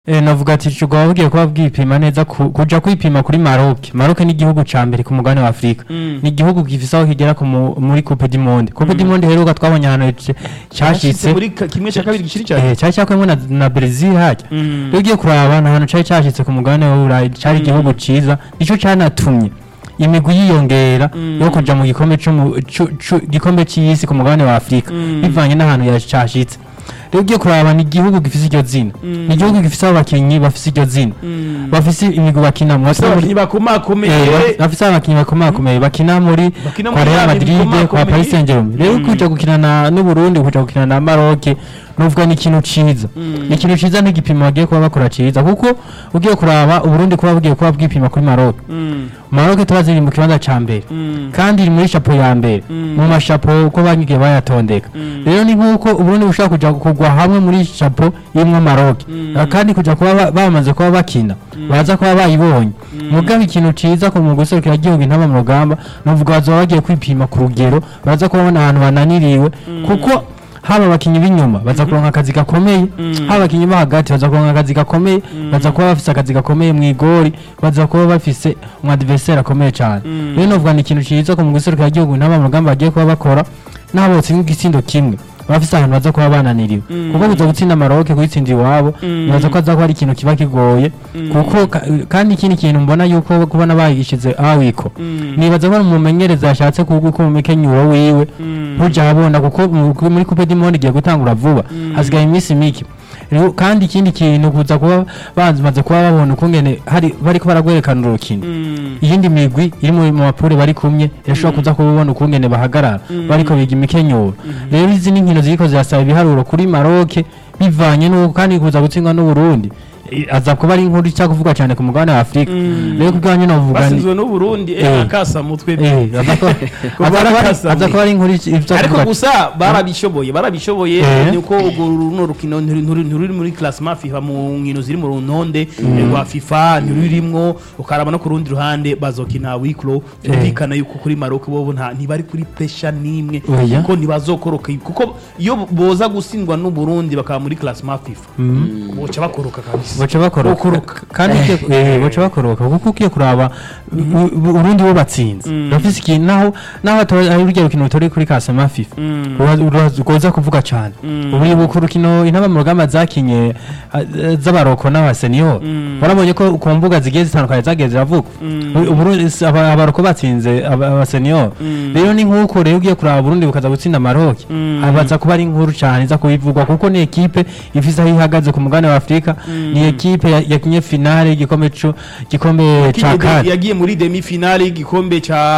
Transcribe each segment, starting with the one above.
Eh, navuga ati cugwa bugiye kuba bwipima neza ku- kuja kwipima kuri Maroc. Maroc ni igihugu ca mbere ku mugabane wa Afrika. Mm. Ni igihugu gifise aho kigera ku mu- muri Coupe du Monde. Coupe du Monde heruka twabonye ahantu c- cashitse muri ka- kimwe cya kabiri gishiri cyane eh cari cakwemwe na, na Brazil harya. Mm. Iyo ugiye kuraba ni ahantu cari cashitse ku mugabane wa Burayi cari Mm. igihugu ciza nico canatumye imigwi yiyongera Mm. yo kuja mu gikombe c'umu- cu- cu- gikombe c'isi ku mugabane wa Afrika Mm. bivanye n'ahantu yacashitse rero ugiye kuraba ni igihugu gifise iryo zina Mm. ni igihugu gifise abakinyi bafise iryo zina Mm. bafise imigwi bakinamwo Bafise abakinyi bakomakomeye Eh, baf- bafise abakinyi bakomakomeye bakina muri Bakina kwa muri Real ya Madrid migwi kwa ikomakomeye. Paris Saint-Germain rero Mm. kuja gukina na n'Uburundi kuja gukina na Maroc nuvuga ni ikintu ciza Mm. ni ikintu ciza n'igipimo bagiye kuba bakora ciza kuko ugiye kuraba Uburundi kuba bugiye kuba bwipima kuri Maroc Mm. Maroc tubazi iri mu kibanza ca mbere Mm. kandi iri muri chapeau ya mbere Mm. mu mashapo uko bagiye bayatondeka Mm. rero ni nk'uko uburundi bushobora kuja kugwa hamwe muri chapeau imwe Maroc Mm. Ah, kandi kuja kuba ba- bamaze kuba bakina baza kuba bayibonye mugabe ikintu ciza ku mu guserukira igihugu intama mu rugamba nuvuga bazoba bagiye kwipima ku rugero baza kubona ahantu bananiriwe kuko haba abakinyi b'inyuma baza kuronka akazi gakomeye haba abakinyi bo hagati baza kuronka akazi gakomeye baza kuba bafise akazi gakomeye mu igori baza kuba bafise umu adversaire akomeye cyane Mm. rero novuga ni ikintu ciza ku mu guserukira igihugu intama mu rugamba bagiye kuba bakora n'abo botsinda igisindo kimwe bafise ahantu baza kuba bananiriwe Mm. kuko kuza gutsinda Maroc kuyitsinda iwabo Mm. nibaza ko aza kuba ari ikintu kiba kigoye kuko ka- kandi ikindi kintu mbona yuko kubona bayigishize awiko Mm. nibaza ko umumenyereza yashatse kuguka umukenyuro wiwe Mm. ntuja abona kuko mu- ku- muri coupe du monde igiye gutangura vuba Mm. hasigaye iminsi mike Rero kandi ikindi kintu kuza kuba bamaze kuba babona ukungene hari bariko baragwerekana urukino Mm. iyindi migwi iri mu mu mapure bari kumwe irashobora kuza kubona ukungene bahagarara bariko biga imikenyuro rero izi ni inkino ziriko zirasaba ibiharuro kuri Maroc bivanye n'uko kandi kuza gutsindwa n'Uburundi Eh, aza kuba ari inkuru ica kuvuga cyane ku mugabane wa Afrika Mm. rero kubwanyu novuga ni basinzwe n'uburundi Eh. eh akasa mutwe eh aza kuba- Kuba aza kuba ari- barakasamye. aza kuba ari inkuru ica ica ariko kuvuga gusa barabishoboye barabishoboye Eh. nuko urwo runo rukino nturi- nturi nturi muri classement FIFA mu nkino ziri mu runtonde rwa FIFA ntirurimwo ukaraba no ku rundi ruhande bazokina wiklo byumvikana yuko kuri Maroc bobo nta ntibari kuri pressure nimwe Oya. kuko ntibazokoroka kuko iyo boza gutsindwa n'u Burundi bakaba muri classement FIFA boca bakoroka kabisa baca bakoroka Bakoroka. kandi ugiye- eh, baca bakoroka kuko ugiye kuraba u- u- urundi bo batsinze bafise ikintu naho naho ato- ari urya rukino rutari kuri kasama fifa Mm. Ura- ura- ugoza kuvuga cyane Mm. ubu uribuka urukino intaba mu rugamba zakinye ah, eh, z'abaroko n'abaseniyo Mm. warabonye ko ku mbuga zigiye zitandukanye zagiye ziravuga Mm. U- Uburundi s- aba- abaroko batsinze aba- abaseniyo Mm. rero ni nk'uko rero ugiye kuraba Burundi bukaza gutsinda Maroc Mm. abaza kuba ari inkuru cyane iza kubivugwa kuko ni ekipe ifise aho ihagaze ku mugabane wa Afrika ni ekipe ya- yakinye finale y'igikombe co gikombe ca Yagiye- kane yagiye muri demi finale y'igikombe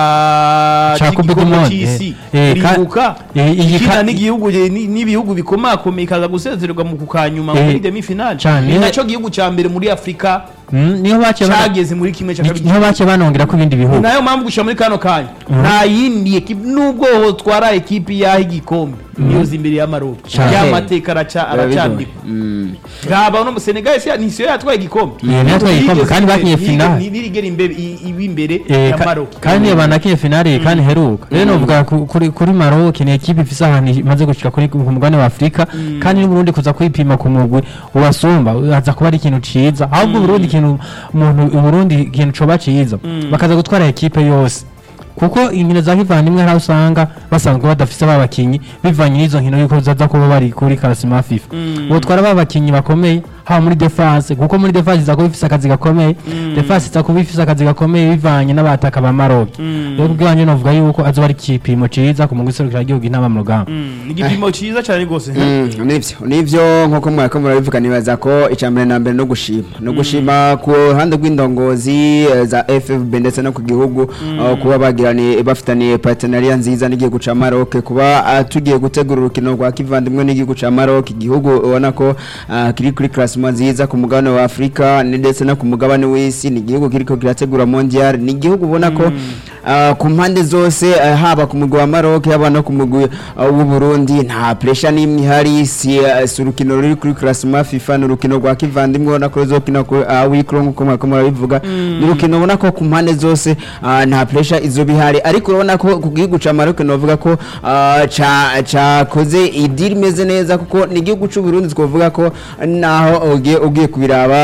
ca Ca Coupe du cy'igikombe Monde, c'isi eh, eh, ka- iribuka eh, iyi ikina ka- n'igihugu ni- n'ibihugu bikomakomeye ikaza gusezererwa mu kukanyuma Eh, muri demi finale cane. ni naco gihugu ca mbere muri Afrika Mm, niho baciye bana- cageze muri kimwe ca ni- kabiri niho baciye banongera ko ibindi bihugu nayo mpamvu gushira muri kano kanya nta yindi ekipe nubwo hotwara ekipe yaha igikombe niyoza imbere ya Maroc Cane. ya mateka araca aracandikwa ngaba no Senegal se ni siyo yatwaye igikombe Niyo yatwaye igikombe, kandi bakinye Ntigeze- finale. ntigeze- ntirigera imbere i- iba imbere Eh, ya ka- Maroc kandi iyo banakiye finale kandi heruka rero novuga ku- kuri kuri Maroc ni ekipe ifise ahantu imaze gushika kuri ku mugabane wa Afrika kandi n'Uburundi kuza kwipima ku mugwi ubasumba aza kuba ari ikintu ciza ahubwo Uburundi ikintu umuntu Uburundi ikintu coba ciza bakaza gutwara ekipe yose kuko inkino za kivandimwe hari aho usanga basanzwe badafise ba bakinyi bivanye n'izo nkino yuko zaza kuba bari kuri karasima FIFA botwara ba bakinyi bakomeye haba muri defense kuko muri defense iza kuba ifise akazi gakomeye defense iza kuba ifise akazi gakomeye bivanye n'abataka ba Maroc rero kubwanje novuga yuko azoba ari ikipimo ciza ku mugwi serukira igihugu intama mu rugamba Mm, ni igipimo ciza cyane rwose Mm, nivyo nivyo nkuko mwariko murabivuga nibaza ko icambere na mbere no gushima no gushima ku ruhande rw'indongozi eh, za FFB ndetse no ku gihugu aho kuba bagirani bafitaniye partenariat nziza n'igihugu ca Maroc kuba ah, tugiye gutegura urukino rwa kivandimwe n'igihugu ca Maroc igihugu ubona ko ah, kiri kuri classement nziza ku mugabane wa Afrika ni ndetse no ku mugabane w'isi ni igihugu kiriko kirategura mondial ni igihugu ubona ko ah, ku mpande zose ah, haba ku mugwi wa Maroc haba no ku mugwi ah, w'u Burundi nta pressure n'imwe ihari si ah, si urukino ruri kuri classement FIFA ni urukino rwa kivandimwe ubona ko ruzokina ku ah, wikro nk'uko mwako murabivuga ni urukino ubona ko ku mpande zose ah, nta pressure izoba ihari ariko urabona ko ku gihugu ca Maroc novuga ko ah, ca cakoze idiri imeze neza kuko ni igihugu c'u Burundi twovuga ko naho ugiye ugiye kubiraba